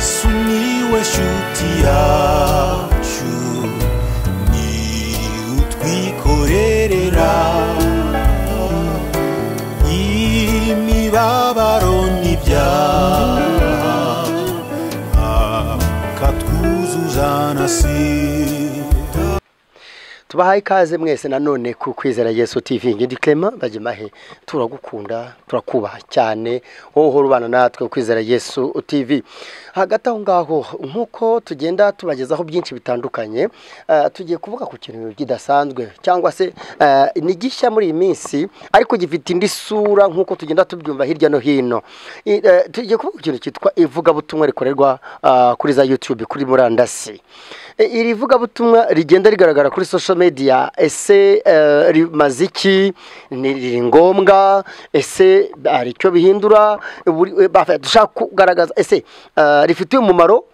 sumiłeś utiaciu ni utwikorerera imibabaro n'ibyaha akatwuzuzanasira tubahaye ikaze mwese nanone ku kwizera yesu tv ngindi clement bagimahe turagukunda turakubaha cyane wowe uhora ubana natwe ku kwizera yesu tv hagati aho ngaho nk'uko tugenda tubagezaho byinshi bitandukanye eh, tugiye kuvuga ku kintu kidasanzwe cyangwa se eh, ni gishya muri iyi minsi ariko gifite indi sura nk'uko tugenda tubyumva hirya no hino I- eh, tugiye kuvuga ku kintu cyitwa ivugabutumwa rikorerwa ah, kuri za youtube kuri murandasi E, iri vugabutumwa rigenda rigaragara kuri social media ese eh, rimaze iki ni riri ngombwa ese hari icyo bihindura Buri- eh, bafa- dushaka kugaragaza ese eh, rifitiye umumaro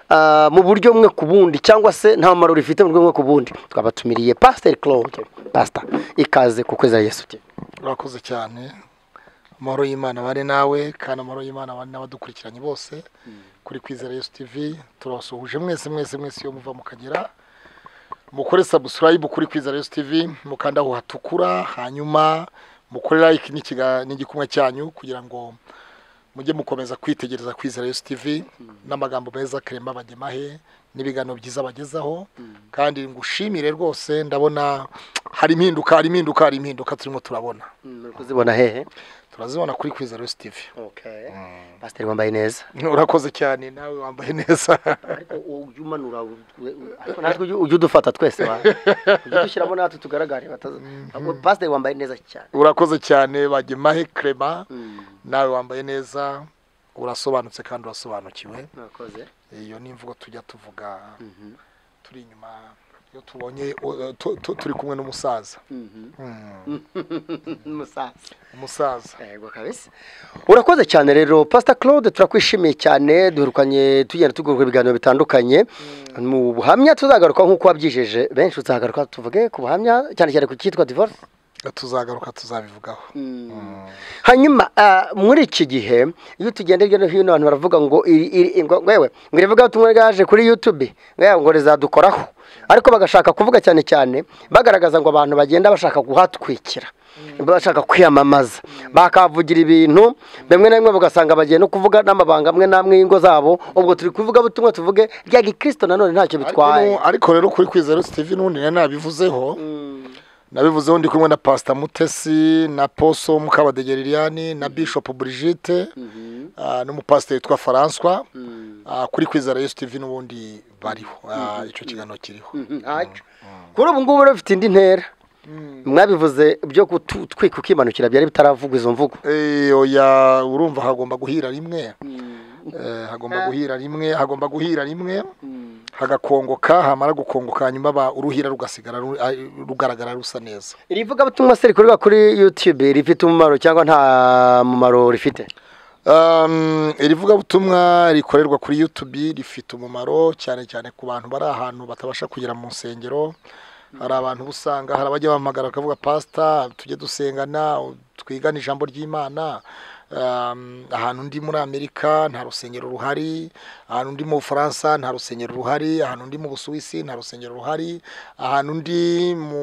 eh, mu buryo bumwe ku bundi cyangwa se nta mumaro rifite mu buryo bumwe ku bundi twabatumiriye pasiteri claude pasita ikaze ku kwezi yesu te urakoze cyane amahoro y'imana bane nawe kandi amahoro y'imana bane n'abadukurikiranye bose kuri kwizera yesu tivi turabasuhuje mwese mwese mwese iyo muva mukagera mukore sabusikarayibu kuri kwizera yesu tivi mukanda aho hatukura hanyuma mukore like n'ikiga- n'igikumwe cyanyu kugira ngo mujye mukomeza kwitegereza kwizera yesu tivi n'amagambo meza kerema bagemahe n'ibiganiro byiza bagezaho kandi ngushimire rwose ndabona hari impinduka hari impinduka hari impinduka turimo turabona muri kuzibona hehe turazibona kuri kwizera yesu tivi pasiteri wambaye neza urakoze cyane nawe wambaye neza ariko ujya umanura ariko natwe ujya ujya udufata twese wa ujya udushyiramo natwe tugaragare bataza Ahubwo pasiteri wambaye neza cyane urakoze cyane bagemahe kerema nawe wambaye neza urasobanutse kandi urasobanukiwe mwakoze iyo ni imvugo tujya tuvuga turi inyuma iyo tubonye uh, tu- tu- turi kumwe n'umusaza Mm. umusaza umusaza yego kabisa urakoze cyane rero pasita claude turakwishimiye cyane duherukanye tugenda tugurwa ibiganiro bitandukanye mu buhamya tuzagaruka nk'uko wabyijeje benshi tuzagaruka tuvuge ku buhamya cyane cyane ku cyitwa divorce tuzagaruka tuzabivugaho hanyuma ah, muri iki gihe iyo tugenda hirya no hino abantu baravuga ngo iri- iri- ngo yewe ngo irivuga ubutumwa ryaje kuri youtube ngo ngo rizadukoraho ariko bagashaka kuvuga cyane cyane bagaragaza ngo abantu bagenda bashaka guhatwikira bashaka kwiyamamaza bakavugira ibintu bimwe na bimwe bagasanga bagiye no kuvuga n'amabanga amwe n'amwe y'ingo zabo ubwo turi kuvuga butumwa tuvuge rya gikristo nanone ntacyo Ariko bitwaye nu- ariko rero kuri kwizera steve n'ubundi nari nabivuzeho nabivuzeho ndi kumwe na pasita mutesi na poso mukabadegeriliani na bishop brigite ah, n'umupasiteri witwa françois ah, kuri kwizera yesu tv n'ubundi bariho ah, icyo kiganiro kiriho ntacyo kuri ubu ngubu rero bifite indi ntera mwabivuze byo gutwika ukimanukira byari bitaravugwa izo mvugo Eh, oya urumva hagomba guhira rimwe Eh, hagomba guhira rimwe hagomba guhira rimwe hagakongoka hamara gukongoka hanyuma ba- uruhira rugasigara ru- ah, rugaragara rusa neza iri vugabutumwa se rikorerwa kuri youtube rifite umumaro cyangwa nta mumaro rifite Um, iri vugabutumwa rikorerwa kuri youtube rifite umumaro cyane cyane ku bantu bari ahantu batabasha kugera mu nsengero hari abantu uba usanga hari abajya bahamagara bakavuga pasita tujye dusengana twigane ijambo ry'imana Um, ahantu ndi muri amerika nta rusengero ruhari ahantu ndi mu bufaransa nta rusengero ruhari ahantu ndi mu busuwisi nta rusengero ruhari ahantu ndi mu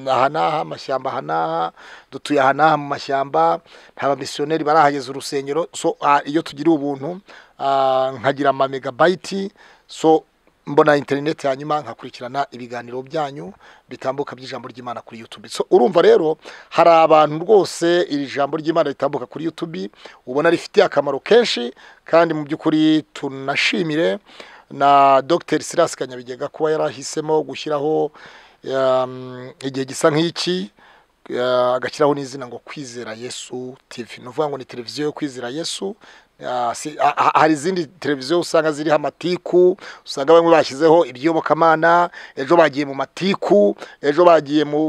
aha n'aha amashyamba aha n'aha dutuye aha n'aha mu mashyamba nta bamisiyoneri barahageza urusengero so ah, iyo tugira ubuntu ah, nkagira ama megabayiti so mbona interineti hanyuma nkakurikirana ibiganiro byanyu bitambuka by'ijambo ry'imana kuri youtube so urumva rero hari abantu rwose iri jambo ry'imana ritambuka kuri youtube ubona rifitiye akamaro kenshi kandi mu by'ukuri tunashimire na dr silas kanyabigega kuba yarahisemo gushyiraho um, igihe gisa nk'iki Eh, agashyiraho n'izina ngo kwizera yesu tv ni ukuvuga ngo ni televiziyo yo kwizera yesu Ah, si- ah, ah, hari izindi televiziyo usanga ziriho amatiku usanga bamwe bashyizeho ibyiyobokamana ejo bagiye mu matiku ejo bagiye mu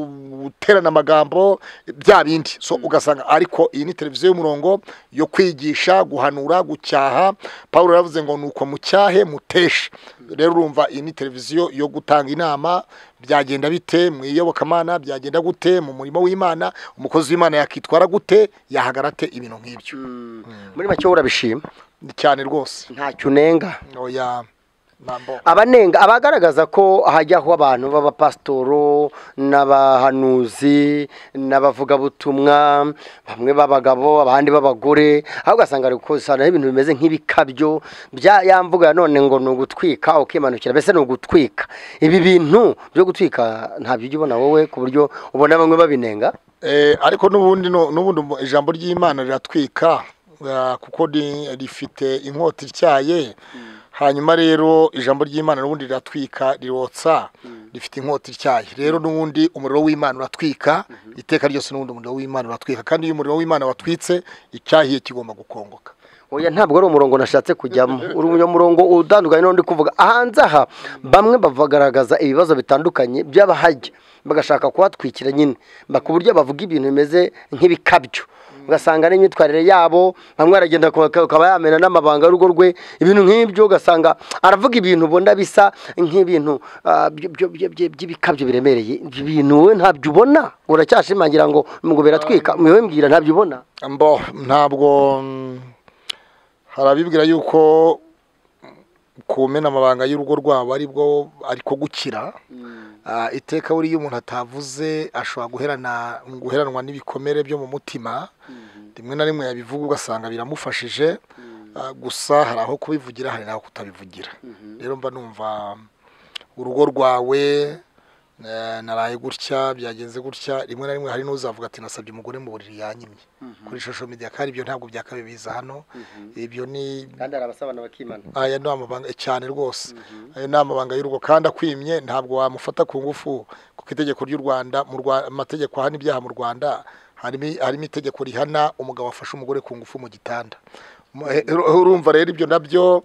guterana amagambo bya bindi so ugasanga ariko iyi ni televiziyo y'umurongo yo kwigisha guhanura gucyaha paul yaravuze ngo ni uko mucyahe muteshe rero urumva iyi ni televiziyo yo gutanga inama byagenda bite mu iyobokamana byagenda gute mu murimo w'imana umukozi w'imana yakitwara gute yahagarate ibintu nk'ibyo muri make wowe urabishima cyane rwose ntacyo unenga oya mambo abanenga abagaragaza ko hajyaho abantu b'abapasitoro n'abahanuzi n'abavugabutumwa bamwe b'abagabo abandi b'abagore aho ugasanga ari gukusanya ibintu bimeze nk'ibikabyo bya ya mvuga none ngo ni ugutwika ukimanukira mbese ni ugutwika ibi bintu byo gutwika ntabyo ujya ubona wowe ku buryo ubona bamwe babinenga Eh, ariko n'ubundi no- n'ubundi mu- ijambo ry'imana riratwika eh, kuko ni- rifite inkota ityaye hanyuma rero ijambo ry'imana n'ubundi riratwika rirotsa rifite inkota ityaye rero n'ubundi umuriro w'imana uratwika iteka ryose n'ubundi umuriro w'imana uratwika kandi iyo umuriro w'imana watwitse icyahiye kigomba gukongoka oya ntabwo ari umurongo nashatse kujyamo uri umurongo utandukanye n'undi kuvuga ahanze aha bamwe bagaragaza ibibazo bitandukanye by'abahajya bagashaka kuhatwikira nyine Ba- ku buryo bavuga ibintu bimeze nk'ibikabyo ugasanga n'imyitwarire yabo bamwe aragenda akaba yamena n'amabanga y'urugo rwe ibintu nk'ibyo ugasanga aravuga ibintu ubona bisa nk'ibintu ah, byo- byo- byo- byo- by'ibikabyo biremereye ibyo bintu wowe ntabyo ubona uracyashimangira ngo ngo biratwika wowe mbwira ntabyo ubona mbo ntabwo mm, hari abibwira yuko kumena amabanga y'urugo rwabo ari bwo ariko gukira Ah, iteka buriya iyo umuntu atavuze ashobora guherana guheranwa n'ibikomere byo mu mutima rimwe na rimwe yabivuga ugasanga biramufashije Ah, gusa hari aho kubivugira hari n'aho kutabivugira rero mba numva urugo rwawe eh, naraye gutya byagenze gutya rimwe na rimwe hari n'uzavuga ati nasabye umugore mu buriri yanyimye kuri social media kandi ibyo ntabwo byakabaye biza hano ibyo ni kandi hari abasabana bakimana aya ni amabanga cyane rwose aya ni amabanga y'urugo kandi akwimye ntabwo wamufata ku ngufu kuko itegeko ry'u rwanda mu Rwa- amategeko ahana ibyaha mu rwanda harimo harimo itegeko rihana umugabo afashe umugore ku ngufu mu gitanda Mu- eh, ur- urumva rero ibyo nabyo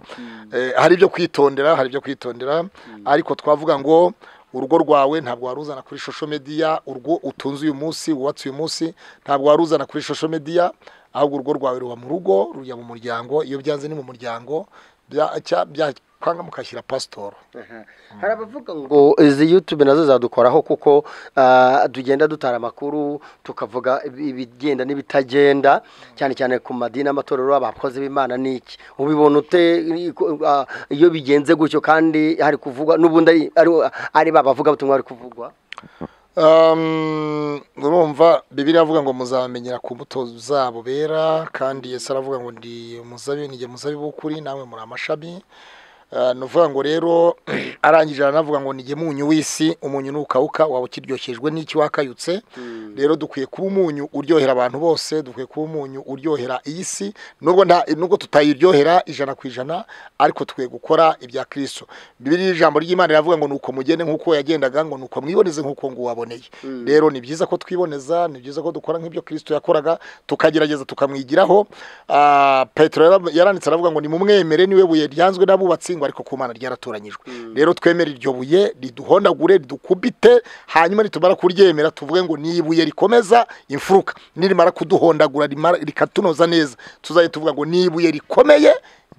eh, hari ibyo kwitondera hari ibyo kwitondera ariko twavuga ngo urugo rwawe ntabwo waruzana kuri social media urwo utunze uyu munsi wubatse uyu munsi ntabwo waruzana kuri social media ahubwo urugo rwawe ruba mu rugo rujya mu muryango iyo byanze ni mu muryango bya- cya- bya- kwanga mukashyira pasitoro Aha. hari abavuga ngo izi yutube nazo zadukoraho kuko ah, tugenda dutara amakuru tukavuga ibi- ibigenda n'ibitagenda cyane cyane ku madini amatorero abakozi b'imana n'iki ubibona ute ah, iyo bigenze gutyo kandi hari kuvugwa n'ubundi ari- ari- ari ba bavugabutumwa bari kuvugwa Um, urumva bibiri avuga ngo muzabamenyera ku mbuto zabo bera kandi yesu aravuga ngo ndi umuzabi ni jye muzabi w'ukuri namwe muri amashami Uh, ni ukuvuga ngo rero arangije aranavuga ngo ni jye munyu w'isi umunyu ntukawuka waba ukiryoshejwe n'iki wakayutse rero dukwiye kuba umunyu uryohera abantu bose dukwiye kuba umunyu uryohera iyi si nubwo nta nubwo tutayiryohera ijana ku ijana ariko dukwiye gukora ibya kristo bibiliya ijambo ry'imana riravuga ngo nuko mugende nk'uko yagendaga ngo nuko mwiboneze nk'uko nguwaboneye rero ni byiza ko twiboneza ni byiza ko dukora nk'ibyo kristo yakoraga tukagerageza tukamwigiraho Ah, petero yara- yaranditse aravuga ngo nimumwemere niwe buye ryanzwe n'abubatsi ngo ariko ku mana ryaratoranyijwe rero twemere iryo buye riduhondagure ridukubite hanyuma nitumara kuryemera tuvuge ngo ni ibuye rikomeza imfuruka nirimara kuduhondagura rimara- rikatunoza neza tuzajya tuvuga ngo ni ibuye rikomeye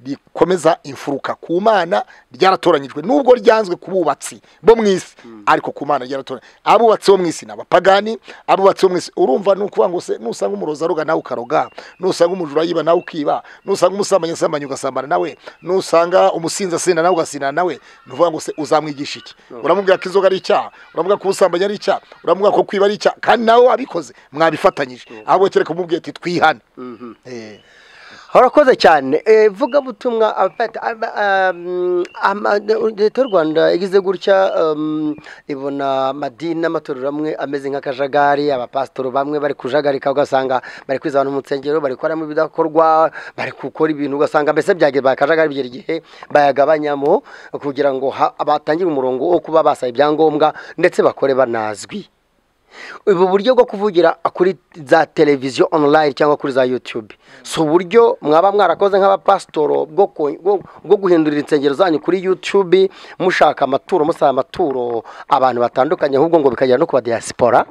rikomeza imfuruka ku mana ryaratoranyijwe nubwo ryanzwe ku bubatsi bo mu isi ariko ku mana ryaratoranyijwe abubatsi bo mu isi ni abapagani abubatsi bo mu isi urumva ni ukuvuga ngo se nusanga umurozi aroga nawe ukaroga nusanga umujura yiba nawe ukiba nusanga umusambanyi asambanya ugasambana nawe nusanga umusinzi asinda nawe ugasindana nawe ni ukuvuga ngo se uzamwigisha iki uramubwira ko inzoga ari icyaha uramubwira ko ubusambanyi ari icyaha uramubwira ko kwiba ari icyaha kandi nawe wabikoze mwabifatanyije ahubwo kereka umubwiye ati twihane Eh. harakoze cyane Eh, vugabutumwa abafata- aba- am- ama- leta y'u rwanda igize gutya um, ibona amadini n'amatorero amwe ameze nk'akajagari abapasitoro bamwe bari kujagarika ugasanga bari kwizana mu nsengero bari gukoramo ibidakorwa bari gukora ibintu ugasanga mbese byagiye akajagari bigera igihe bayagabanyamo kugira ngo ha- batangire umurongo wo kuba basaba ibyangombwa ndetse bakore banazwi ubu buryo bwo kuvugira kuri za televiziyo online cyangwa kuri za yutube si uburyo mwaba mwarakoze nk'abapasitoro bwo ko- bwo- bwo guhindurira insengero zanyu kuri yutube mushaka amaturo musaba amaturo abantu batandukanye ahubwo ngo bikagera no ku badiyasipora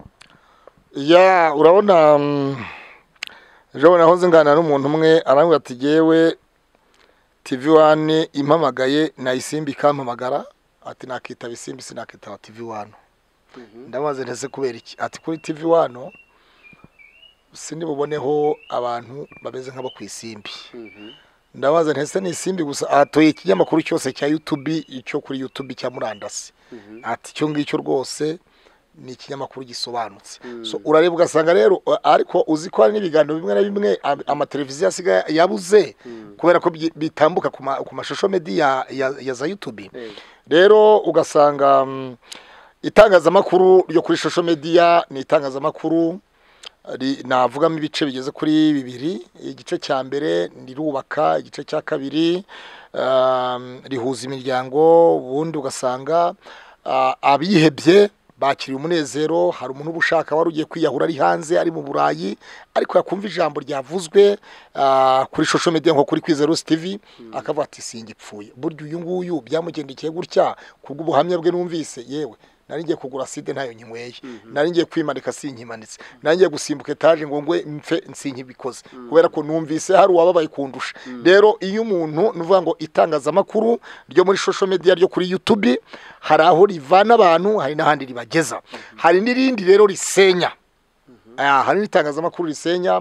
ya urabona mm, ejo bundi nahoze nganira n'umuntu umwe arambwira ati yewe tivi wani impamagaye nayisimba ikampamagara ati nakitaba isimbi sinakitaba tivi wani ndabaza nese kubera iki ati kuri tivi wani sindi buboneho abantu bameze nk'abo ku isimbi ndabaza ntese ni isimbi gusa atoye ikinyamakuru cyose cya yutubi cyo kuri yutubi cya murandasi ati icyo ngicyo rwose ni ikinyamakuru gisobanutse So, urareba ugasanga rero a- ariko uzi ko hari n'ibiganiro bimwe na bimwe am- amateleviziyo asigaye yabuze kubera ko byi- bitambuka ku ma- ku mashusho medi ya ya- ya za yutubi rero ugasanga mm, itangazamakuru ryo kuri social media ni itangazamakuru ri- navugamo ibice bigeze kuri bibiri igice cya mbere rirubaka igice cya kabiri um, rihuza imiryango ubundi ugasanga ah, abihebye bakiriye umunezero hari umuntu uba ushaka wari ugiye kwiyahura ari hanze ari mu burayi ariko yakumva ijambo ryavuzwe ah, kuri social media nko kuri kwiza Rose TV akavuga ati singipfuye burya uyu nguyu byamugendekeye gutya kubw'ubuhamya bwe numvise yewe nari ngiye kugura side ntayo nyinyweye nari ngiye kwimanika sinkimanitse nari ngiye gusimbuka etaje ngo ngwe mpfe sinkibikoze kubera ko numvise hari uwababaye kundusha rero iyo umuntu nuvuga ngo itangazamakuru ryo muri social media ryo kuri YouTube hari aho rivana abantu hari n'ahandi ribageza hari n'irindi rero risenya Ah, hari n'itangazamakuru risenya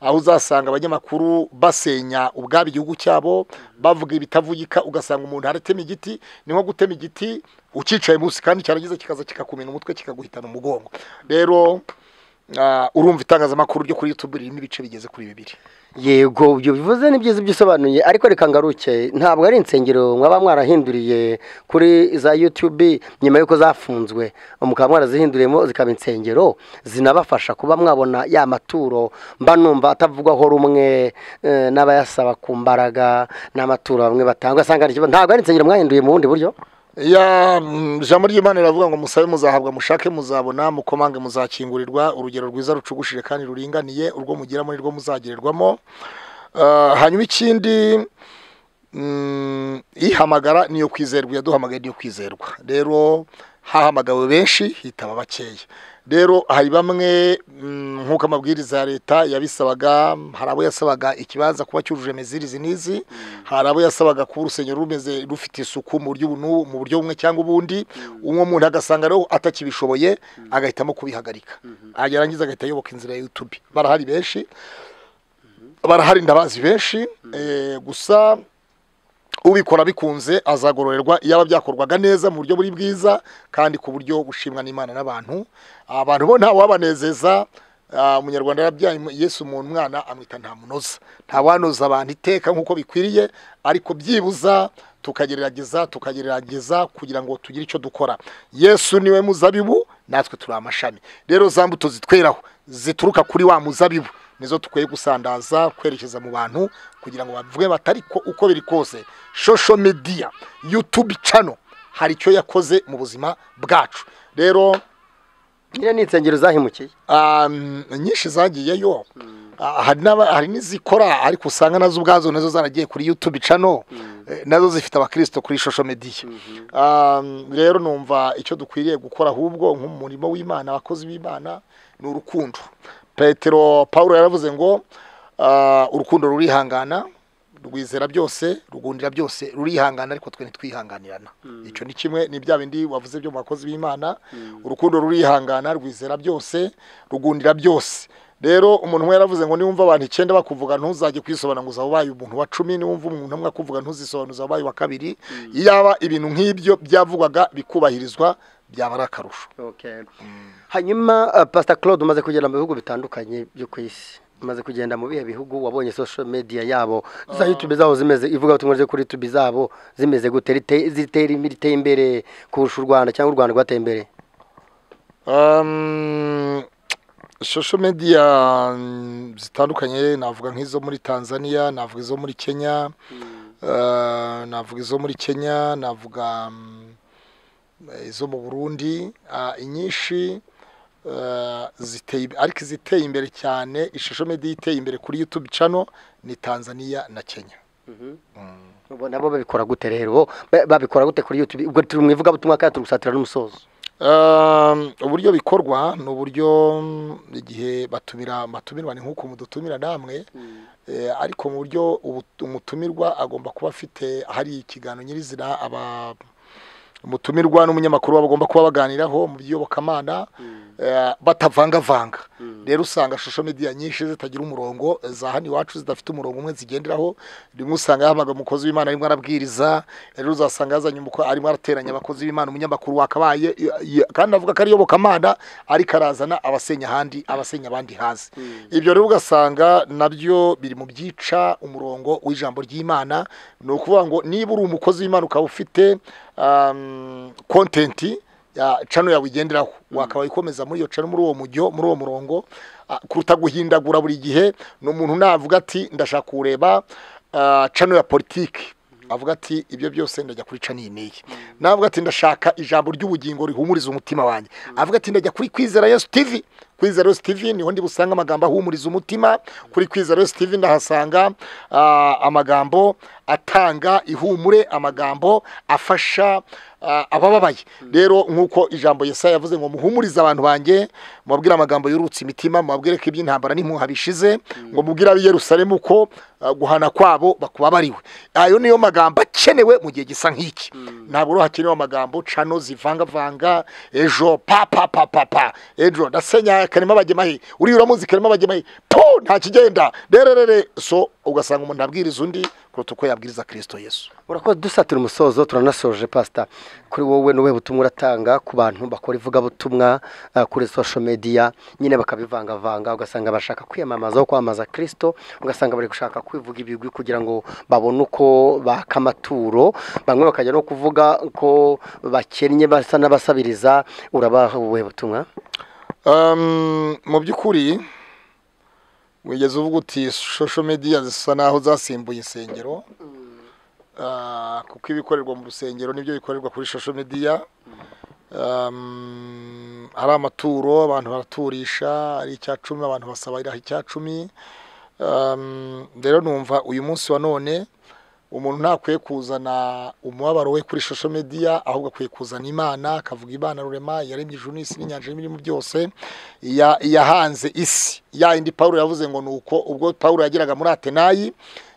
aho uzasanga abanyamakuru basenya ubwabo igihugu cyabo bavuga ibitavugika ugasanga umuntu aratema igiti ni nko gutema igiti ucyicaye munsi kandi cyarangiza kikaza kikakumena umutwe kikaguhitana umugongo rero ah, urumva itangazamakuru ryo kuri YouTube ririmo ibice bigeze kuri bibiri yego ibyo bivuze ni byiza ibyo usobanuye ariko reka ngaruke ntabwo ari insengero mwaba mwarahinduriye kuri za yutube nyuma y'uko zafunzwe mukaba mwarazihinduriyemo zikaba insengero zinabafasha kuba mwabona ya maturo mba numva atavugwaho rumwe eh, n'abayasaba ku mbaraga n'amaturo bamwe batanga ugasanga hari ikibazo. ntabwo ari insengero mwahinduye mu bundi buryo ya mm, ijambo ry'imana riravuga ngo musabe muzahabwa mushake muzabona mukomange muzakingurirwa urugero rwiza rucugushije kandi ruringaniye urwo mugiramo nirwo muzagererwamo Ah, hanyuma ikindi mm, ihamagara niyo kwizerwa yaduhamagaye niyo kwizerwa rero hahamagawe benshi hitaba bakeya rero hari bamwe mm, nk'uko amabwiriza ya leta yabisabaga hari abo yasabaga ikibanza kuba cyujuje mezirizi n'izi hari abo yasabaga kuba urusengero rumeze rufite isuku mu buryo ubu n'ubu- mu buryo bumwe cyangwa ubundi umwe muntu agasanga rero atakibishoboye agahitamo kubihagarika yarangiza agahita ayoboka inzira ya YouTube barahari benshi barahari ndabazi benshi eh, gusa ubikora bikunze azagororerwa iyaba byakorwaga neza mu buryo buri bwiza kandi ku buryo bushimwa n'imana n'abantu abantu bo ntawabanezeza Ah, umunyarwanda yarabyaye Mu- yesu mu mwana amwita ntamunoza ntawanoza abantu iteka nk'uko bikwiriye ariko byibuza tukagerageza tukagerageza kugira ngo tugire icyo dukora yesu niwe muzabibu natwe turi amashami rero za mbuto zitweraho zituruka kuri wa muzabibu nizo dukwiye gusandaza kwerekeza mu bantu kugira ngo bavuge batari ko uko biri kose social media youtube channel hari icyo yakoze mu buzima bwacu rero nyine ni insengero zahimukiye um, nyinshi zagiyeyo Ah, hari n'aba- hari n'izikora ariko usanga nazo ubwazo nazo zaragiye kuri youtube channel eh, nazo zifite abakristo kuri social media Um, rero numva icyo dukwiriye gukora ahubwo nk'umurimo w'imana abakozi b'imana ni urukundo petero paulo yaravuze ngo ah, urukundo rurihangana rwizera byose rugundira byose rurihangana ariko twe ntitwihanganirana icyo ni kimwe ni bya bindi wavuze byo mu bakozi b'imana urukundo rurihangana rwizera byose rugundira byose rero umuntu umwe yaravuze ngo niwumva abantu icyenda bakuvuga ntuzajye kwisobanura ngo uzaba ubaye umuntu wa cumi niwumva umuntu umwe akuvuga ntuzisobanuza ubaye wa kabiri iyaba ibintu nk'ibyo byavugwaga bikubahirizwa byaba ari akarusho Okay. hanyuma uh, pastor claude umaze kugera mu bihugu bitandukanye byo ku isi umaze kugenda mu bihe bihugu wabonye social media yabo za youtube zabo zimeze ivuga ubutumwa ryo kuri youtube zabo zimeze gute Rite- zitera imbere iteye imbere kurusha u rwanda cyangwa u rwanda rwateye imbere Um, social media mm, zitandukanye navuga nk'izo muri Tanzania navuga izo muri Kenya uh, navuga izo muri Kenya navuga mm, izo mu Burundi ah, inyinshi uh, ziteye ariko iziteye imbere cyane ishusho media iteye imbere kuri YouTube channel ni Tanzania na Kenya Ubu nabo babikora gute rero Ba- babikora gute kuri youtube ubwo turi mu ivugabutumwa kandi turi gusatira n'umusozo Um, uburyo bikorwa ni uburyo mm, igihe batumira batumirwa ni nk'uko mudutumira namwe Eh, ariko mu buryo ubu- umutumirwa agomba kuba afite hari ikiganiro nyirizina aba umutumirwa n'umunyamakuru bagomba kuba baganiraho mu by'iyobokamana eh, batavangavanga rero usanga social media nyinshi zitagira umurongo za hano iwacu zidafite umurongo umwe zigenderaho rimwe usanga yahamagara umukozi w'imana arimo arabwiriza rero uzasanga yazanye umuko arimo arateranya abakozi b'imana umunyamakuru wakabaye y- y- kandi avuga ko ari iyobokamana ariko arazana abasenya ahandi abasenya abandi hasi ibyo rero ugasanga nabyo biri mu byica umurongo w'ijambo ry'imana ni ukuvuga ngo niba uri umukozi w'imana ukaba ufite um, kontenti ya cano yawe igenderaho wakaba ikomeza muri iyo cano muri uwo mujyo muri uwo murongo ah, kuruta guhindagura buri gihe ni umuntu navuga ati ndashaka kureba ah, cano ya politiki avuga ati ibyo byose ndajya kuri cano iyi n'iyi navuga ati ndashaka ijambo ry'ubugingo rihumuriza umutima wanjye avuga ati ndajya kuri kwizera yesu tivi kwizera yesu tivi niho ndi busanga amagambo ahumuriza umutima kuri kwizera yesu tivi ndahasanga ah, amagambo atanga ihumure amagambo afasha ah, abababaye rero nk'uko ijambo yesaya yavuze ngo muhumurize abantu banjye mubabwire amagambo yurutse imitima mubabwire ko iby'intambara n'impuha bishize ngo mubwire ab'i yerusalemu ko ah, guhana kwabo bakubabariwe ayo niyo magambo akenewe mu gihe gisa nk'iki ntabwo rero hakenewe amagambo cano zivangavanga ejo pa pa pa pa pa ejo ndasenya karema bagemahe uriya uramuzi karema bagemahe po nta kigenda rererere so ugasanga umuntu abwiriza undi kuruta uko yabwiriza kirisito yesu urakoze dusatira umusozo turanasoje pasita kuri wowe n'ubuhe butumwa uratanga ku bantu bakora ivugabutumwa eh, kuri social media nyine bakabivangavanga ugasanga bashaka kwiyamamaza aho kwamamaza kirisito ugasanga bari gushaka kwivuga ibigwi kugira ngo babone uko baka amaturo bamwe bakajya no kuvuga ko bakennye basa n'abasabiriza urabaha ubuhe butumwa Um, mu by'ukuri wigeze uvuga uti social media zisa naho zasimbuye insengero Ah, kuko ibikorerwa mu rusengero nibyo bikorerwa kuri social media Um, hari amaturo abantu baraturisha ari icya cumi abantu basaba iraha icya cumi Um, rero numva uyu munsi wa none umuntu ntakwiye kuzana umubabaro we kuri social media ahubwo akwiye kuzana imana akavuga imana rurema yaremye ijuru n'isi n'inyanja n'ibirimo byose ya- yahanze isi ya yindi pawulo yavuze ngo ni uko ubwo pawulo yageraga muri atenayi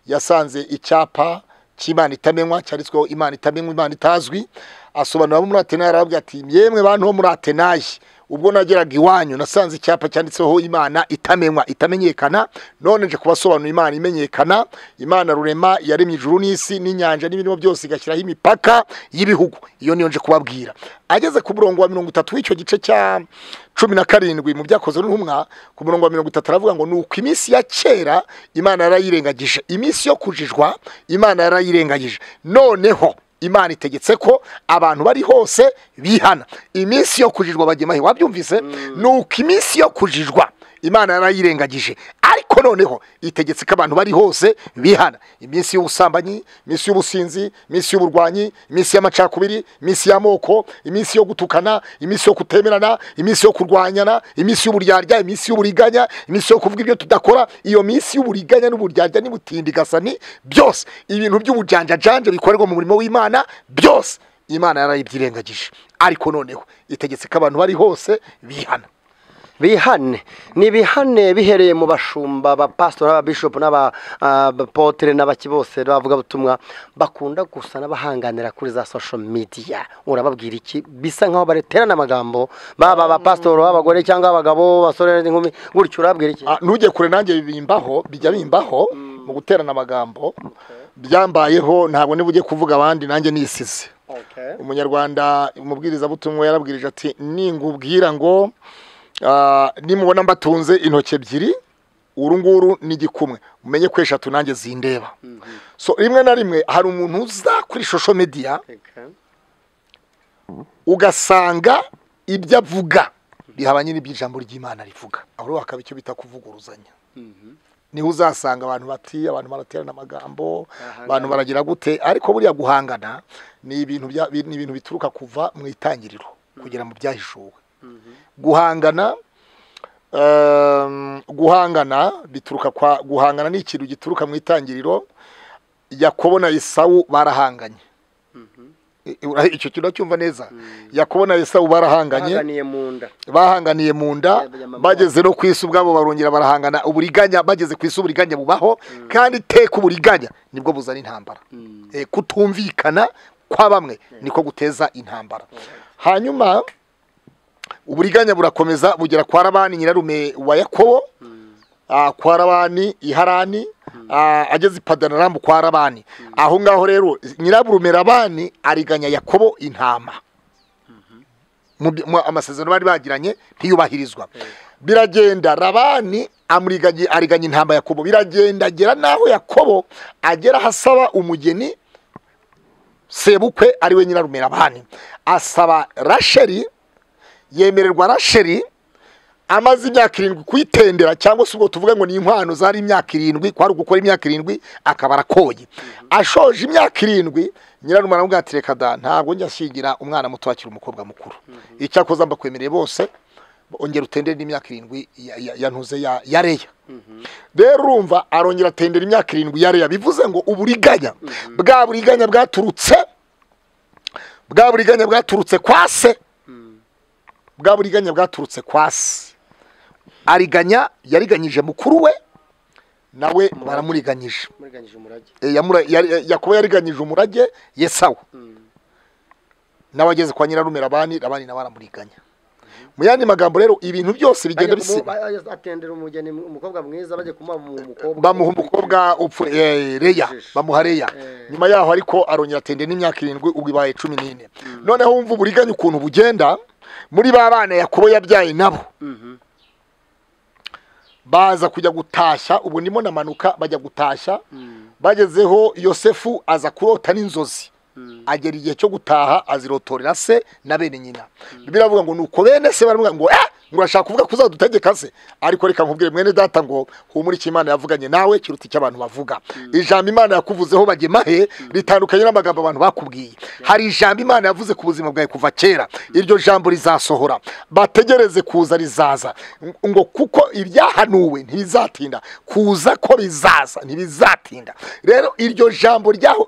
yasanze icyapa cy'imana itamenywa cyanditsweho imana itamenywa imana itazwi asobanura abo muri atenayi arababwira ati yemwe bantu bo muri atenayi ubwo nageraga iwanyu nasanze icyapa cyanditseho imana itamenywa itamenyekana none nje kubasobanura imana imenyekana imana rurema yaremye ijuru n'isi n'inyanja n'ibirimo byose igashyiraho imipaka y'ibihugu iyo niyo nje kubabwira ageze ku murongo wa mirongo itatu w'icyo gice cya cumi na karindwi mu byakozwe n'intumwa ku murongo wa mirongo itatu aravuga ngo ni uko iminsi ya kera imana yarayirengagije iminsi yo kujijwa imana yarayirengagije noneho imana itegetse ko abantu bari hose bihana iminsi yo kujijwa bagemahe wabyumvise ni uko iminsi yo kujijwa imana yarayirengagije ariko noneho itegetse ko abantu bari hose bihana iminsi y'ubusambanyi iminsi y'ubusinzi iminsi y'uburwanyi iminsi y'amacakubiri iminsi y'amoko iminsi yo gutukana iminsi yo kutemerana iminsi yo kurwanyana iminsi y'uburyarya iminsi y'uburiganya iminsi yo kuvuga ibyo tudakora iyo minsi y'uburiganya n'uburyarya n'ubutindigasani byose ibintu by'ubujanjajanje bikorerwa mu murimo w'imana byose imana yarayibyirengagije ariko noneho itegetse ko abantu bari hose bihana bihane ni bihane bihereye mu bashumba abapasitori n'ababishopu n'abapotere n'abaki bose n'abavugabutumwa bakunda gusa n'abahanganira kuri za social media urababwira iki bisa nk'aho bareterana amagambo baba abapasitori b'abagore cyangwa abagabo basore n'inkumi gutyo urababwira iki Ah, ntujye kure nanjye bimbaho bijya bimbaho mu guterana amagambo byambayeho ntabwo niba ugiye kuvuga abandi nanjye nisize umunyarwanda umubwirizabutumwa yarabwirije ati ningubwira ngo ah, nimubona mbatunze intoki ebyiri uru nguru ni igikumwe mumenye ko eshatu nanjye zindeba so rimwe na rimwe hari umuntu uza kuri social media ugasanga ibyo avuga bihabanye n'ibyo ijambo ry'imana rivuga aho rero hakaba icyo bita kuvuguruzanya niho uzasanga abantu bati abantu baraterana amagambo abantu baragira gute ariko buriya guhangana ni ibintu bya- bi- ni ibintu bituruka kuva mu itangiriro kugera mu byahishuwe guhangana um, guhangana bituruka kwa guhangana ni ikintu gituruka mu itangiriro yakobo na esawu barahanganye I- ura- icyo kintu uracyumva neza yakobo na esawu barahanganye bahanganiye mu nda bahanganiye mu nda Yamama bageze no ku isi ubwabo barongera barahangana uburiganya bageze ku isi uburiganya bubaho kandi iteka uburiganya nibwo buzana intambara Eh, kutumvikana kwa bamwe niko guteza intambara hanyuma uburiganya burakomeza bugera kwa rabani nyirarume wa yakobo ah, kwa rabani iharani ah, ageze i padanaramu kwa rabani aho ngaho rero nyirarume rabani ariganya yakobo intama mu byo- mu- amasezerano bari bagiranye ntiyubahirizwa biragenda rabani amuriganye- ariganya intama yakobo biragenda agera n'aho yakobo agera ahasaba umugeni sebukwe ari we nyirarume rabani asaba rasheri yemererwa rasheri amaze imyaka irindwi kuyitendera cyangwa se ubwo tuvuga ngo ni inkwano zari imyaka irindwi kwari ugukora imyaka irindwi akaba arakoye ashoje imyaka irindwi nyirarume aramubwira ati reka da ntabwo njya ashyingira umwana muto akiri umukobwa mukuru icyakoze mbakwemereye bose ongera utendere n'imyaka irindwi ya- ya- ya ntuze ya ya reya rero urumva arongera atendera imyaka irindwi ya reya bivuze ngo uburiganya bwa buriganya bwaturutse bwa buriganya bwaturutse kwa se bwa buriganya bwaturutse kwa se ariganya yariganyije mukuru we nawe baramuriganyije muriganyije umurage E, yamura- yari- yakobo yariganyije umurage yesawa nawe ageze kwa nyirarume rabani rabani nawe aramuriganya mu yandi magambo rero ibintu byose bigenda bisiba atendera umugeni umukobwa mwiza bajya kumuha umukobwa bamuha umukobwa upfu eh, reya bamuha reya Eh. nyuma yaho ariko arongera atende n'imyaka irindwi ubwo ibaye cumi n'ine noneho wumva uburiganya ukuntu bugenda muri ba bana yakobo yabyaye nabo baza kujya gutashya ubu ndimo namanuka bajya gutashya bagezeho yosefu aza kurota n'inzozi agera igihe cyo gutaha azirotorera se na bene nyina bibiliya avuga ngo nuko bene se baravuga ngo eh ngo urashaka kuvuga ko uzadutegeka se ariko reka nkubwire mwene data ngo humura icyo imana yavuganye nawe kiruta icyo abantu bavuga ijambo imana yakuvuzeho bagemahe ritandukanye n'amagambo abantu bakubwiye hari ijambo imana yavuze ku buzima bwawe kuva kera iryo jambo rizasohora bategereze kuza rizaza ngo kuko ibyahanuwe ntibizatinda kuza ko bizaza ntibizatinda rero iryo jambo ryaho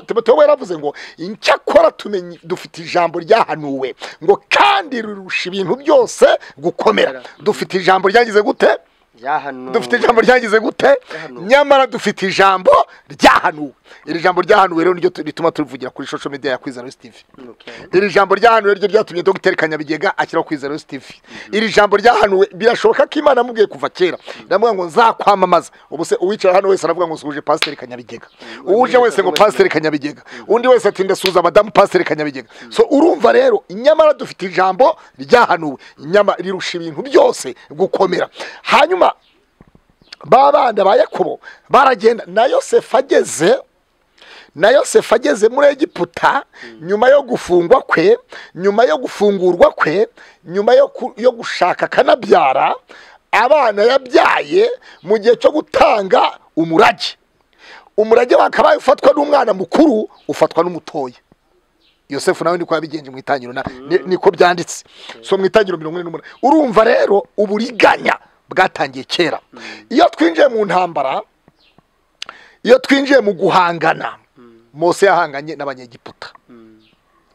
timoteyo yaravuze ngo icyakora tumenye dufite ijambo ryahanuwe ngo kandi rirusha ibintu byose gukomera dufite ijambo ryagize gute byahanuwe dufite ijambo ryagize gute Ryahanuwe. nyamara dufite ijambo ryahanuwe iri jambo ryahanuwe rero niryo tu- rituma tuvugira kuri social media ya kwizera tv Okay. iri jambo ryahanuwe ryo ryatumye dogiteri kanyabigega ashyiraho kwizera tv iri jambo ryahanuwe birashoboka ko imana amubwiye kuva kera ndavuga ngo nzakwamamaza ubu se uwicaye hano wese aravuga ngo suje pasiteri kanyabigega uje wese ngo pasiteri kanyabigega undi wese ati ndasuhuza madamu pasiteri kanyabigega so urumva rero nyamara dufite ijambo ryahanuwe Nyama- rirusha ibintu byose gukomera hanyuma ba bana ba yakobo baragenda na yosefu ageze na yosefu ageze muri egiputa nyuma yo gufungwa kwe nyuma yo gufungurwa kwe nyuma yo ku- yo gushaka akanabyara abana yabyaye mu gihe cyo gutanga umurage umurage wakabaye ufatwa n'umwana mukuru ufatwa n'umutoya yosefu nawe niko yabigenje mu itangiriro na- ni- niko byanditse so mu itangiriro mirongo ine n'umunani urumva rero uburiganya bwatangiye kera iyo twinjiye mu ntambara iyo twinjiye mu guhangana mose yahanganye n'abanyegiputa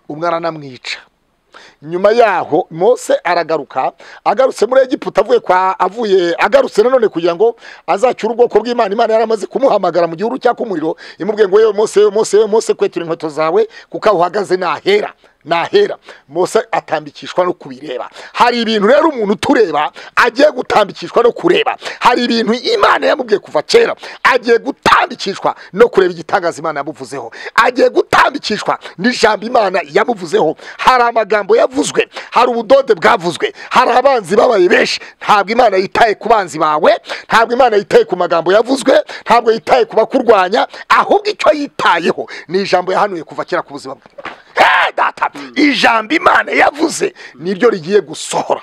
umwana anamwica nyuma yaho mose aragaruka agarutse muri egiputa avuye kwa avuye agarutse nanone kugira ngo azacyure ubwoko bw'imana imana yari amaze kumuhamagara mu gihugu cyaka umuriro imubwiye ngo yewe mose yewe mose yewe mose kwetura inkweto zawe kuko aho uhagaze nahera nahera mose atambikishwa no kubireba hari ibintu rero umuntu utureba agiye gutambikishwa no kureba hari ibintu imana yamubwiye kuva kera agiye gutambikishwa no kureba igitangaza imana yamuvuzeho agiye gutambikishwa n'ijambo imana yamuvuzeho hari amagambo yavuzwe hari ubudode bwavuzwe hari abanzi babaye benshi ntabwo imana yitaye ku banzi bawe ntabwo imana yitaye ku magambo yavuzwe ntabwo yitaye ku bakurwanya ahubwo icyo yitayeho ni ijambo yahanuye kuva kera ku buzima bwe Hey, data ijambo imana yavuze niryo rigiye gusohora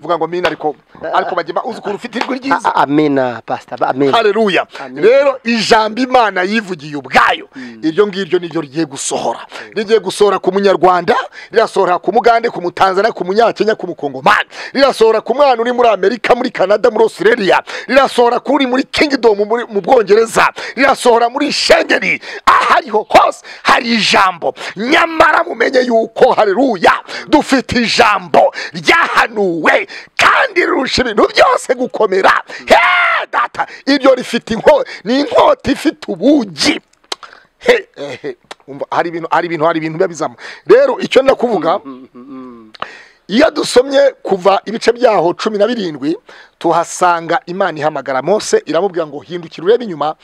vuga ngo mina ariko ariko bagema uzi ukuntu ufite ijwi ryiza A- amina pastor amina haleluya Amen. rero ijambo imana yivugiye ubwayo iryo ngiryo niryo rigiye gusohora rigiye gusohora ku munyarwanda rirasohora ku mugande ku mutanzania ku munyakenya ku mukongomani rirasohora ku mwana uri muri amerika muri canada muri australia rirasohora kuri muri kingdom muri- mu bwongereza rirasohora muri shengeri ahariho hose hari ijambo nyamara mumenye yuko haleluya dufite ijambo ryahanuwe kandi rirusha ibintu byose gukomera Hey, data iryo rifite inkota ni inkota ifite ubugi He, eh, he. Umva, hari ibintu hari ibintu hari ibintu biba bizamo rero icyo ndakuvuga iyo dusomye kuva ibice byaho cumi na birindwi tuhasanga imana ihamagara mose iramubwira ngo hindukira urebe inyuma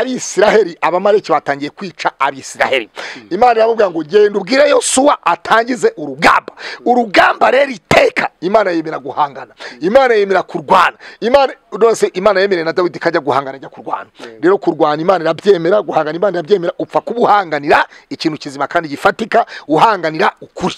abisiraheli abamareki batangiye kwica abisiraheli imana iramubwira ngo genda ubwire yosuwa atangize urugamba urugamba rero iteka imana yemera guhangana imana yemera kurwana imana rwose imana yemereye na dawidi ko ajya guhangana ajya kurwana rero kurwana imana irabyemera guhangana imana irabyemera upfa kuba uhanganira ikintu kizima kandi gifatika uhanganira ukuri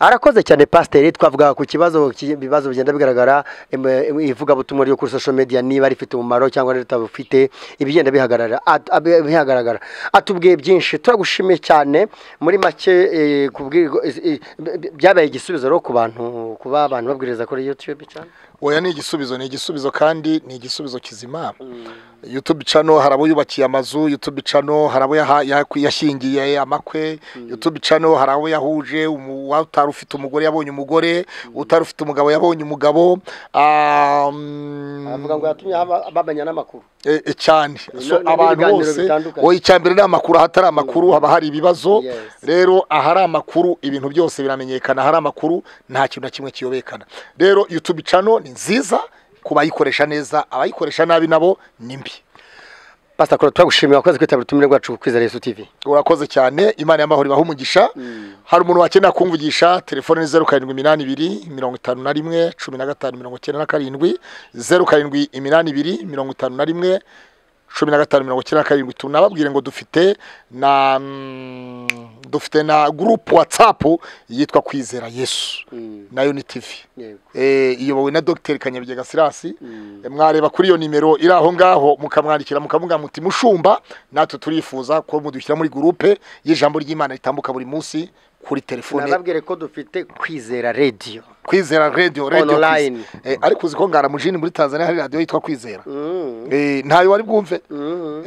arakoze cyane pasiteri twavuga ku kibazo ki- ibibazo bigenda bigaragara em, em, ivugabutumwa ryo kuri social media niba rifite umumaro cyangwa ritabufite ibigenda bihagarara at- abi- bihagaragara atubwiye byinshi turagushimiye cyane muri make eh, kubwirwa- is- i- b- byabaye igisubizo rero ku bantu kuba abantu babwiriza kuri youtube cyane oya ni igisubizo ni igisubizo kandi ni igisubizo kizima youtube cano hari abo yubakiye amazu youtube cano hari abo yaha- yaku- yashyingiye amakwe youtube cano hari abo yahuje umu- utari ufite umugore yabonye umugore utari ufite umugabo yabonye umugabo Ah, mm, avuga ngo yatumye haba- bamenya n'amakuru e- e, cyane so na- na- abantu n'ibiganiro bose bitandukanye. wowe icyambere ni amakuru ahatari amakuru haba hari ibibazo Yes. rero ahari amakuru ibintu byose biramenyekana ahari amakuru nta kintu na kimwe kiyobekana rero youtube cano ni nziza ku bayikoresha neza abayikoresha nabi nabo ni mbi pasiteri kora turagushimiye wakoze kwitabira ubutumire bwacu ku kwizera yesu tv urakoze cyane imana y'amahoro ibaha umugisha hari umuntu wakenera kumvugisha telefone ni zeru karindwi iminani ibiri mirongo itanu na rimwe cumi na gatanu mirongo icyenda na karindwi zeru karindwi iminani ibiri mirongo itanu na rimwe cumi na gatanu mirongo icyenda na karindwi tunababwire ngo dufite na mm, dufite na gurupu watsapu yitwa kwizera yesu nayo ni tivi Yego. Eh, iyobowe na dogiteri kanyabigega sirasi mwareba kuri iyo nimero iri aho ngaho mukamwandikira mukavuga muti mushumba natwe turifuza ko mudushyira muri gurupe y'ijambo ry'imana ritambuka buri munsi kuri telefone nababwire ko dufite kwizera radiyo kwizera radio radio Online. Kwizera. Eh, ariko uzi ko ngaramujini muri tanzania hari radiyo yitwa kwizera Eh, ntayo wari bwumve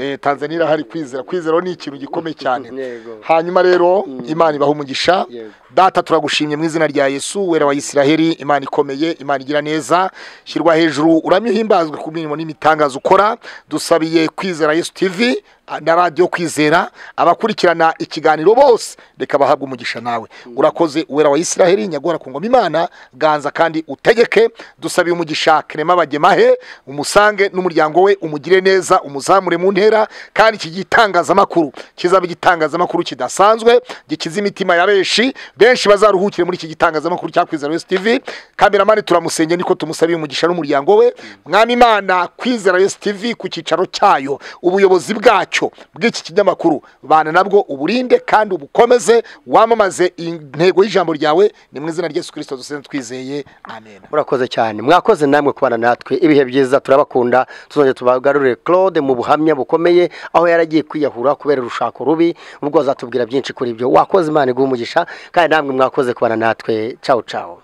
Eh, tanzania irahari kwizera kwizera ni ikintu gikomeye cyane Yego. hanyuma rero imana ibaha umugisha Yego. data turagushimye mu izina rya yesu wera wa isiraheli imana ikomeye imana igira neza shyirwa hejuru uramye uhimbazwe ku mirimo n'imitangazo ukora dusabiye kwizera yesu tv na radiyo kwizera abakurikirana ikiganiro bose reka bahabwe umugisha nawe urakoze uwera wa isiraheli nyagora ku ngoma imana ganza kandi utegeke dusabiye umugisha kerema bagemahe umusange n'umuryango we umugire neza umuzamure mu ntera kandi iki gitangazamakuru kizaba igitangazamakuru kidasanzwe gikiza imitima ya benshi benshi bazaruhukire muri iki gitangazamakuru cya kwizera yesu tv kameramani turamusenge niko tumusabiye umugisha n'umuryango we mwami imana kwizera yesu tv ku cyicaro cyayo ubuyobozi bwacyo bw'iki kinyamakuru bana nabwo uburinde kandi ubukomeze wamamaze intego y'ijambo ryawe ni mu izina rya yesu kirisito dusenze twizeye amen murakoze cyane mwakoze namwe kubana natwe ibihe byiza turabakunda tuzongera tubagarurire claude mu buhamya bukomeye aho yaragiye kwiyahura kubera urushako rubi ubwo azatubwira byinshi kuri ibyo wakoze imana iguha umugisha kandi namwe mwakoze kubana natwe cawu cawu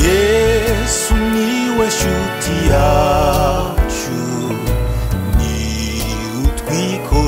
yesu niwe shuti yacu ni utwiko